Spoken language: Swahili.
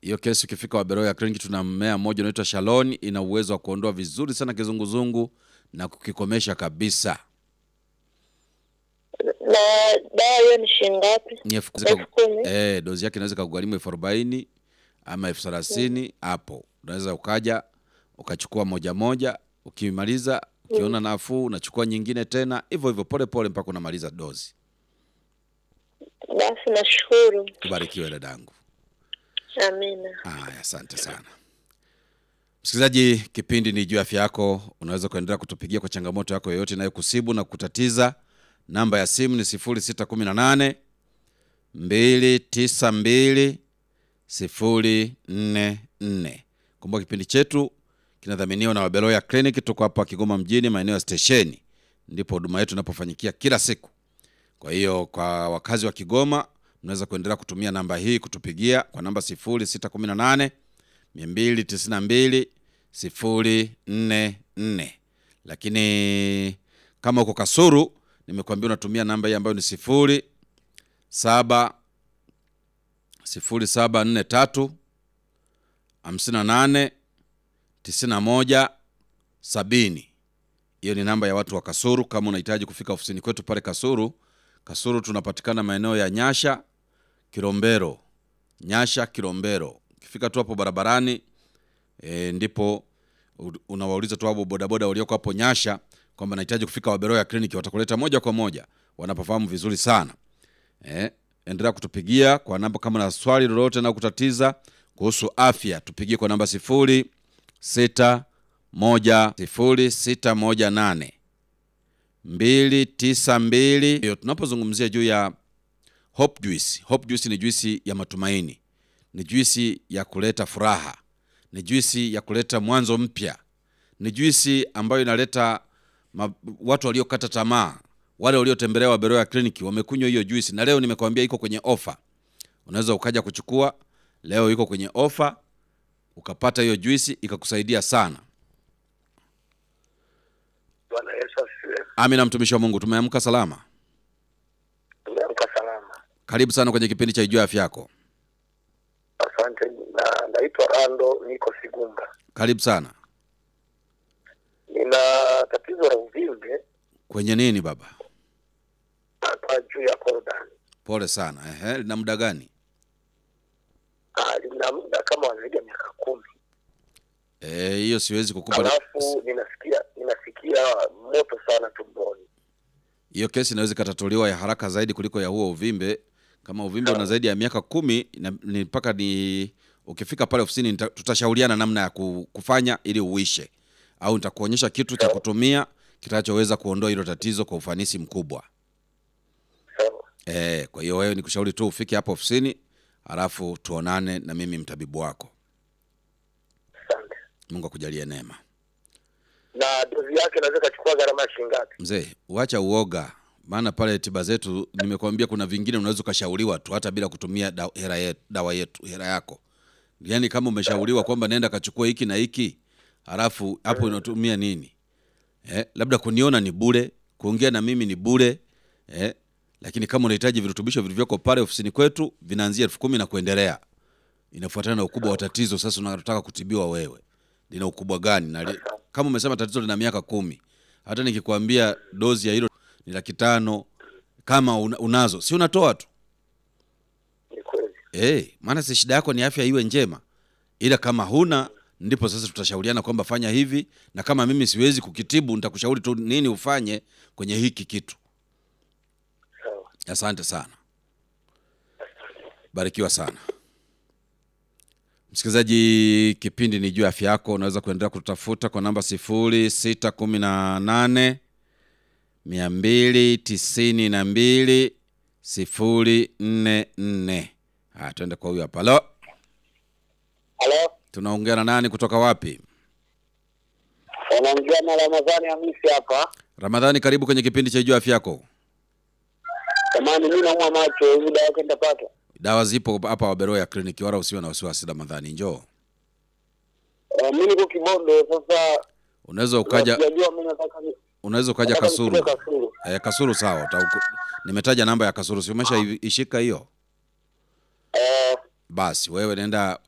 hiyo kesi ukifika Waberoya Clinic tuna mmea mmoja unaitwa Shalon, ina uwezo wa kuondoa vizuri sana kizunguzungu na kukikomesha kabisa. Na dawa hiyo ni shilingi ngapi? Ni elfu Elfu kumi. eh, dozi yake inaweza kugharimu elfu arobaini ama elfu thelathini hapo. Unaweza ukaja ukachukua moja moja, ukimaliza ukiona nafuu unachukua nyingine tena, hivyo hivyo pole pole mpaka unamaliza dozi. Basi nashukuru. Ubarikiwe dadangu. Amina. Haya, asante sana msikilizaji. Kipindi ni juu ya afya yako. Unaweza kuendelea kutupigia kwa changamoto yako yoyote inayokusibu na kutatiza. Namba ya simu ni 0618 292 044. Kumbuka kipindi chetu kinadhaminiwa na Wabeloya Clinic. Tuko hapa Kigoma mjini, maeneo ya stesheni, ndipo huduma yetu inapofanyikia kila siku. Kwa hiyo kwa wakazi wa Kigoma mnaweza kuendelea kutumia namba hii kutupigia kwa namba 0618 292 044. Lakini kama uko Kasuru, nimekuambia unatumia namba hii ambayo ni 0 7 0743 58 91 70. Hiyo ni namba ya watu wa Kasuru. Kama unahitaji kufika ofisini kwetu pale Kasuru, Kasuru tunapatikana maeneo ya Nyasha Kilombero, Nyasha Kilombero. Ukifika tu hapo barabarani e, ndipo u- unawauliza tu hapo bodaboda walioko hapo Nyasha kwamba nahitaji kufika Waberoya Clinic, watakuleta moja kwa moja, wanapofahamu vizuri sana. E, endelea kutupigia kwa namba kama na swali lolote na kutatiza kuhusu afya, tupigie kwa namba sifuri sita moja sifuri sita moja nane mbili tisa mbili. Hiyo tunapozungumzia juu ya Hope Juice. Hope Juice ni juisi ya matumaini, ni juisi ya kuleta furaha, ni juisi ya kuleta mwanzo mpya, ni juisi ambayo inaleta ma, watu waliokata tamaa, wale waliotembelea Waberoya Clinic wamekunywa hiyo juisi, na leo nimekwambia iko kwenye ofa. Unaweza ukaja kuchukua leo, iko kwenye ofa, ukapata hiyo juisi ikakusaidia sana. Bwana Yesu asifiwe. Amina, mtumishi wa Mungu, tumeamka salama. Tumeamka salama. Karibu sana kwenye kipindi cha Ijua Afya Yako. Asante. Na naitwa Rando, niko Sigumba. Karibu sana. Nina tatizo la uvimbe Kwenye nini baba? hapa juu ya korodani. Pole sana. Ehe, lina muda gani? Ah, lina muda kama zaidi ya miaka kumi. Eh, hiyo siwezi kukupa. Alafu ninasikia ninasikia moto sana tumboni. Hiyo kesi inaweza ikatatuliwa ya haraka zaidi kuliko ya huo uvimbe. Kama uvimbe una zaidi ya miaka kumi na- ni mpaka ni ukifika pale ofisini nita- tutashauriana namna ya ku- kufanya ili uishe, au nitakuonyesha kitu cha kutumia kitachoweza kuondoa hilo tatizo kwa ufanisi mkubwa. Sawa. Eh, kwa hiyo wewe nikushauri tu ufike hapo ofisini, halafu tuonane na mimi mtabibu wako. Asante. Mungu akujalie neema. Na dozi yake inaweza ikachukua gharama ya shilingi ngapi? Mzee, uacha uoga, maana pale tiba zetu nimekwambia, kuna vingine unaweza ukashauriwa tu hata bila kutumia da, hera yetu, dawa yetu hera yako. Yaani kama umeshauriwa kwamba nenda kachukua hiki na hiki, halafu hapo unatumia nini? Eh, labda kuniona ni bure, kuongea na mimi ni bure eh, lakini kama unahitaji virutubisho vilivyoko pale ofisini kwetu vinaanzia elfu kumi na kuendelea, inafuatana na ukubwa wa tatizo. Sasa unataka kutibiwa wewe, lina ukubwa gani? Na li, kama umesema tatizo lina miaka kumi, hata nikikwambia dozi ya hilo ni laki tano, kama una, unazo si unatoa tu Ni kweli. eh, maana si shida yako ni afya iwe njema, ila kama huna ndipo sasa tutashauriana kwamba fanya hivi, na kama mimi siwezi kukitibu nitakushauri tu nini ufanye kwenye hiki kitu. Sawa. Asante sana, barikiwa sana msikilizaji. Kipindi ni juu ya afya yako. Unaweza kuendelea kutafuta kwa namba sifuri sita kumi na nane mia mbili tisini na mbili sifuri nne nne. Haya, tuende kwa huyu hapa. Halo, Halo, tunaongea na nani kutoka wapi? wanaongea na Ramadhani Hamisi hapa. Ramadhani, karibu kwenye kipindi cha juu ya afya yako. Jamani, mimi naumwa macho, hivi dawa yake nitapata? Dawa zipo hapa Waberoya kliniki, wala usiwe na wasiwasi. Ramadhani, njoo, Eh, mimi niko Kibondo sasa. unaweza ukaja, Sijajua mimi nataka ni unaweza ukaja nataka Kasuru. nichukue Kasulu. Eh, Kasuru sawa. Uta- nimetaja namba ya Kasuru, si umesha ishika hiyo? Eh, Basi wewe nenda